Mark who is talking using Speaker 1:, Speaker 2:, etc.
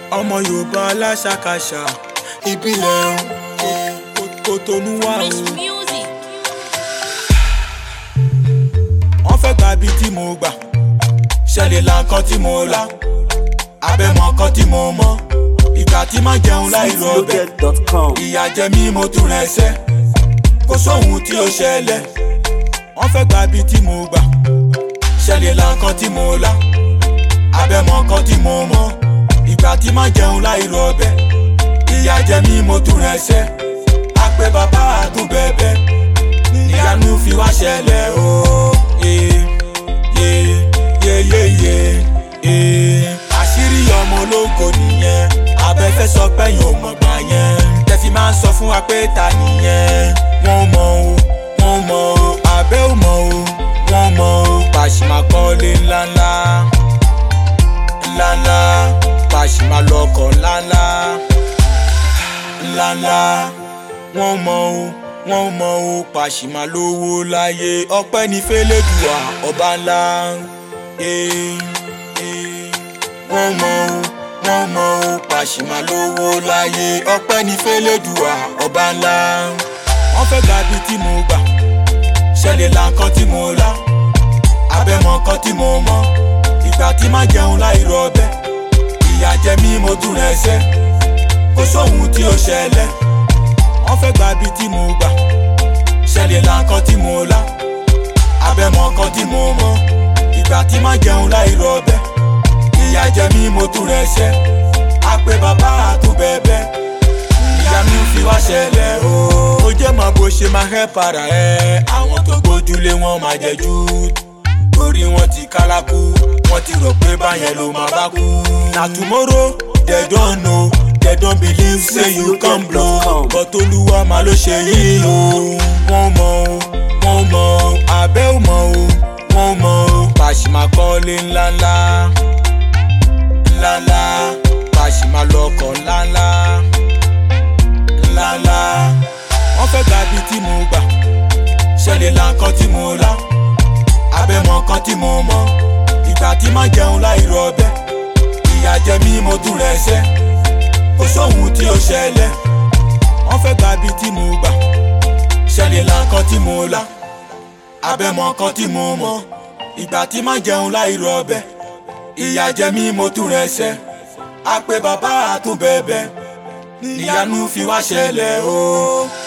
Speaker 1: ọmọ yorùbá aláṣàkáṣà ìbílẹ̀ Kòtónú wà o.
Speaker 2: Rich music.
Speaker 1: wọ́n fẹ́ gba ibi tí mo gbà ṣẹlẹ̀ la nǹkan tí mo la abẹ́mọ nǹkan tí mo mọ ìgbà tí má jẹun láì rọ ọbẹ̀
Speaker 3: Loaded.com.
Speaker 1: ìyà jẹ mí mo tún rẹ̀ ṣẹ́ kó sóhun tí ó ṣẹlẹ̀ wọ́n fẹ́ gba ibi tí mo gbà ṣẹlẹ̀ la nǹkan tí mo la abẹ́mọ nǹkan tí mo mọ ìgbà tí má jẹun láì rọ ọbẹ̀ ìyà jẹ mí mo tún rẹ̀ ṣẹ́ àpè bàbá àtúbẹ̀bẹ̀ ìyanu fi wá ṣẹlẹ̀ o. Yeah, yeah, yeah, yeah, yeah, yeah. àṣírí ọmọ ológo nìyẹn abẹ́fẹ́ sọ pẹ́yìn ò mọ̀ gbà yẹn tẹ̀sí máa ń sọ fún wa pé ta nìyẹn wọ́n mọ̀ o wọ́n mọ̀ o abẹ́ ò mọ̀ o wọ́n mọ̀ o pàṣímà kọ́lé ńláńlá ńláńlá pàṣímà lọ́kọ̀ ńláńlá ńláńlá wọ́n mọ̀ o wọ́n mọ̀ o pàṣímà lówó láyé ọpẹ́ ní fẹ́lẹ́dùà ọba ńlá Eh, eh. wọ́n mọ̀ o wọ́n mọ̀ o pàṣímà lówó láyé ọpẹ́ ní fẹ́lẹ́dùà ọba ńlá wọ́n fẹ́ gba ibi tí mo gbà ṣẹlẹ̀ la nǹkan tí mo la abẹ́mọ nǹkan tí mo mọ ìgbà tí má jẹun láì rọ ọbẹ̀ ìyà jẹ mí mo tún rẹ̀ ṣẹ́ kó sóhun tí ó ṣẹlẹ̀ wọ́n fẹ́ gba ibi tí mo gbà ṣẹlẹ̀ la nǹkan tí mo la abẹ́mọ nǹkan tí mo mọ ìgbà tí má jẹun láì rọ ọbẹ̀ ìyà jẹ mí mo tún rẹ̀ ṣẹ́ àpè bàbá àtúbẹ̀bẹ̀ ìyanu fi wá ṣẹlẹ̀ o. ó jẹ́ mọ bó ṣe máa hẹ́ para ẹ̀ àwọn tó gbójúlé wọn máa jẹ jù torí wọn ti kálákú wọn ti rò pé báyẹn ló máa bá kú. na tomorrow they don't know they don't believe say you come blow but olúwa máa ló ṣe yìí o. wọ́n mọ̀ o wọ́n mọ̀ o abẹ́ ò mọ̀ o wọ́n mọ̀ o pàṣímà kọ́lé ńláńlá ńláńlá pàṣímà lọ́kọ̀ ńláńlá ńláńlá wọ́n fẹ́ gba ibi tí mo gbà ṣẹlẹ̀ la nǹkan tí mo la abẹ́mọ nǹkan tí mo mọ ìgbà tí má jẹun láì rọ ọbẹ̀ ìyà jẹ mí mo tún rẹ̀ ṣẹ́ kó sóhun tí ó ṣẹlẹ̀ wọ́n fẹ́ gba ibi tí mo gbà ṣẹlẹ̀ la nǹkan tí mo la abẹ́mọ nǹkan tí mo mọ ìgbà tí má jẹun láì rọ ọbẹ̀ ìyà jẹ mí mo tún rẹ̀ ṣẹ́ àpè bàbá àtúbẹ̀bẹ̀ ìyanu fi wá ṣẹlẹ̀ o.